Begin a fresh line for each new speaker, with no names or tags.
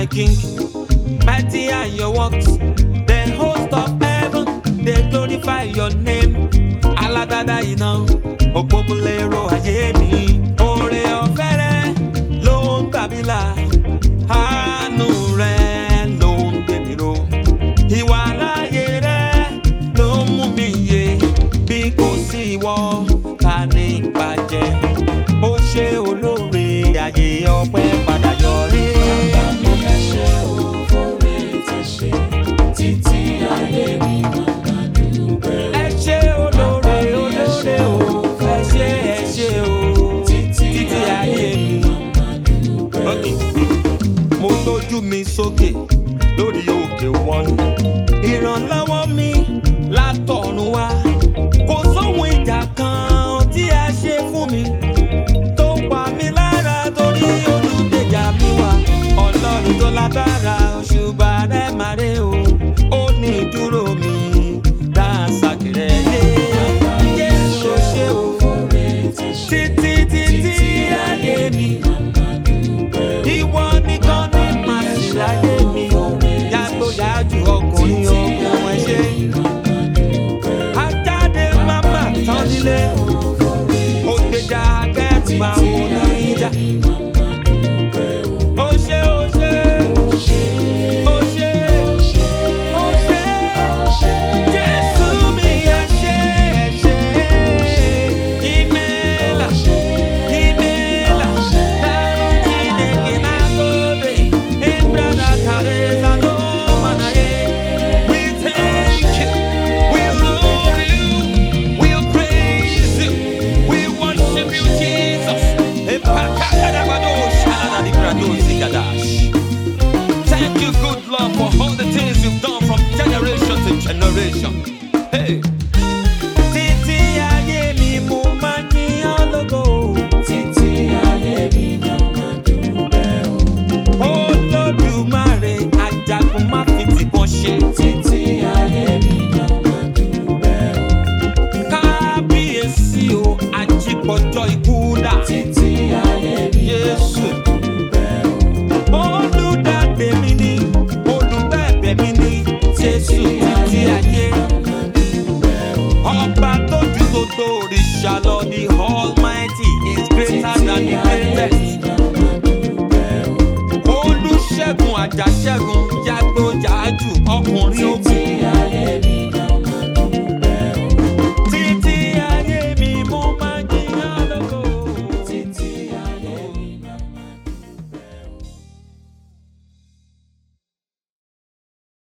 my king. Mighty are your works. The host of heaven, they glorify your name. Alágbádá iná, òpópónlérò ayé mi. Oore ọ̀fẹ́ rẹ ló ń gbà mí là. Àánú rẹ ló ń gbé mi ró. Ìwà láàyè rẹ ló ń mú mi yé. Bí kò sí ìwọ, ta ni ìbàjẹ́? Ó ṣe olóore ayé ọpẹ́ padà yọrí.
Ẹ ṣé o fóore tẹ́ ṣe títí ayé mi màmá dúpẹ́.
ẹ ṣe olóore olóore o ẹ ṣe ẹ ṣe o títí ayé mi. Okay. mo gbójú mi sókè lórí òkè wọn ìrànlọ́wọ́ mi látọ̀run wá kò sóhun ìjà kan tí a ṣe fún mi tó pa mí lára torí olùdíjà mi wá ọlọ́run tó lágbára òṣùbà rẹ̀ máa rè o ó ní ìdúró mi dáńsàkì rẹ̀ yé Jésù ṣe o
Fóore tẹ́ ṣe
títí títí ayé mi ìwọ nìkan ní màá sì láyé mi yàtọ̀ yájú ọkùnrin ogun ẹ ṣe ajáde máma tán nílé ògbèjà akẹ́tù máa wò ní ìjà. Ó ṣe ó ṣe ó ṣe ó ṣe Jésù mi ẹ ṣe ẹ ṣe ìmẹ́lá ìmẹ́lá ẹ̀rù Chineke na-agọbe ịbrada karịza n'ọmanaye. We thank you, we love you, we praise you, we worship you, Jesus. Thank you, good Lord, for all the things you've done from generation to generation. Hey. Títí ayé mi mo máa ń yìn ọ́ lógo.
títí ayé mi màmá dúpẹ́ o.
Olódùmarè ajagun má fi tìbọn ṣe.
Títí ayé mi màmá dúpẹ́ o.
Kábíyèsí o, ajípọ̀jọ́ ikú dà.
Títí ayé mi
Jésù.
dúpẹ́ o.
Olùdàdé mi ni, olùbẹ̀bẹ̀ mi ni, Jésù títí ayé. Ọba tó ju gbogbo òrìṣà lọ, the almighty is greater than the greatest. Olùṣègùn àjàṣẹ́gun, yàgbó yàájù, ọkùnrin ogun.